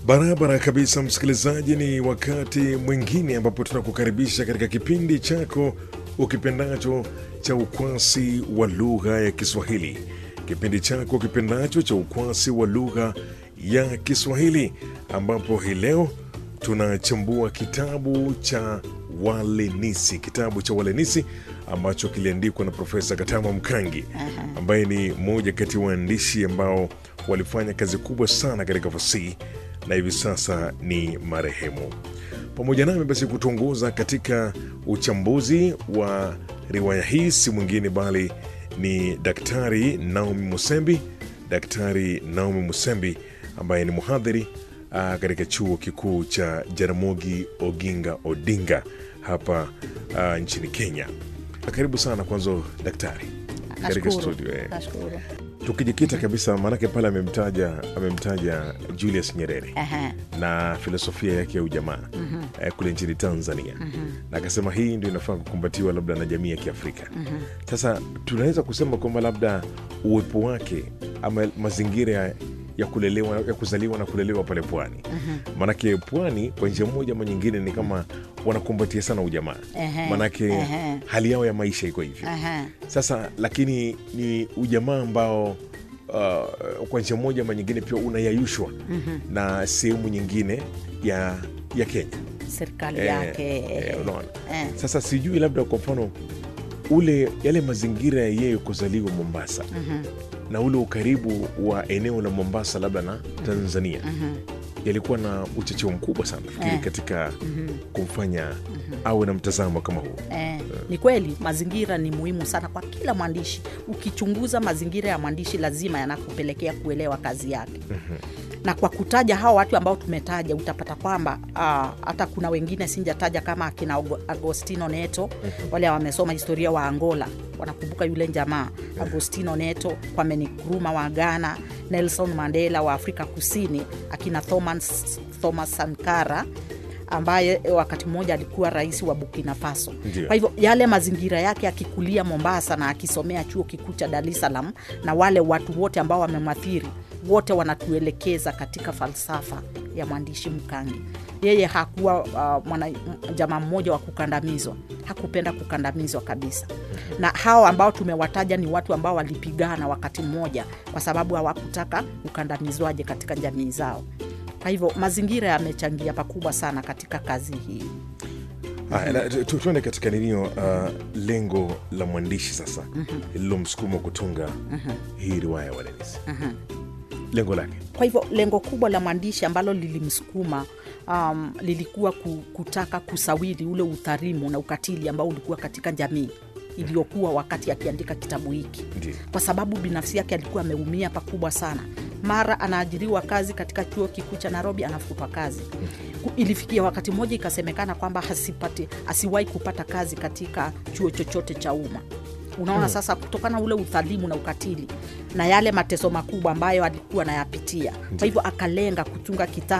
Barabara kabisa, msikilizaji, ni wakati mwingine ambapo tunakukaribisha katika kipindi chako ukipendacho cha ukwasi wa lugha ya Kiswahili, kipindi chako ukipendacho cha ukwasi wa lugha ya Kiswahili, ambapo hii leo tunachambua kitabu cha Walenisi, kitabu cha Walenisi ambacho kiliandikwa na Profesa Katama Mkangi ambaye ni mmoja kati ya waandishi ambao walifanya kazi kubwa sana katika fasihi na hivi sasa ni marehemu. Pamoja nami basi kutuongoza katika uchambuzi wa riwaya hii si mwingine bali ni Daktari Naomi Musembi, Daktari Naomi Musembi ambaye ni mhadhiri ah, katika chuo kikuu cha Jaramogi Oginga Odinga hapa ah, nchini Kenya. Karibu sana kwanza daktari katika Nashukuru. studio eh. Nashukuru. Tukijikita kabisa, maanake pale amemtaja amemtaja Julius Nyerere Aha. na filosofia yake ya ujamaa eh, kule nchini Tanzania na akasema hii ndio inafaa kukumbatiwa labda na jamii ya Kiafrika. Sasa tunaweza kusema kwamba labda uwepo wake ama mazingira ya, ya kulelewa ya kuzaliwa na kulelewa pale pwani, maanake pwani kwa njia moja ama nyingine ni kama wanakumbatia sana ujamaa, Ehe, maanake ehe. hali yao ya maisha iko hivyo. Aha. Sasa lakini ni ujamaa ambao uh, kwa njia moja ama nyingine pia unayayushwa na sehemu nyingine ya ya Kenya serikali Eh, yake eh, unaona. eh. Sasa sijui labda kwa mfano ule yale mazingira ya yeye kuzaliwa Mombasa na ule ukaribu wa eneo la Mombasa labda na Tanzania yalikuwa na uchocheo mkubwa sana nafikiri Eh. katika kumfanya awe na mtazamo kama huo. Eh, ni kweli mazingira ni muhimu sana kwa kila mwandishi. Ukichunguza mazingira ya mwandishi, lazima yanakupelekea kuelewa kazi yake. Na kwa kutaja hao watu ambao tumetaja, utapata kwamba ah, hata kuna wengine sinjataja kama akina Ago- Agostino Neto, wale wamesoma historia wa Angola wanakumbuka yule jamaa Agostino Neto, Kwame Nkrumah wa Ghana, Nelson Mandela wa Afrika Kusini, akina Thomas, Thomas Sankara ambaye wakati mmoja alikuwa rais wa Burkina Faso. Ndio. Kwa hivyo yale mazingira yake akikulia Mombasa na akisomea chuo kikuu cha Dar es Salaam, na wale watu wote ambao wamemathiri wote wanatuelekeza katika falsafa ya mwandishi Mkangi. Yeye hakuwa uh, mwana, m- jamaa mmoja wa kukandamizwa, hakupenda kukandamizwa kabisa. Na hao ambao tumewataja ni watu ambao walipigana wakati mmoja, kwa sababu hawakutaka ukandamizwaje katika jamii zao. Kwa hivyo mazingira yamechangia pakubwa sana katika kazi hii. Haya, na tu- tu- tuende katika ninio uh, lengo la mwandishi sasa lililomsukuma kutunga hii riwaya ya Walenisi, lengo lake Kwa hivyo lengo kubwa la mwandishi ambalo lilimsukuma um, lilikuwa ku- kutaka kusawiri ule udhalimu na ukatili ambao ulikuwa katika jamii iliyokuwa wakati akiandika kitabu hiki, ndio kwa sababu binafsi yake alikuwa ameumia pakubwa sana. Mara anaajiriwa kazi katika chuo kikuu cha Nairobi, anafutwa kazi. Ku- Ilifikia wakati mmoja ikasemekana kwamba hasipati, asiwahi kupata kazi katika chuo chochote cha umma. Unaona sasa, kutokana na ule udhalimu na ukatili na yale mateso makubwa ambayo alikuwa anayapitia, kwa hivyo akalenga kutunga kitabu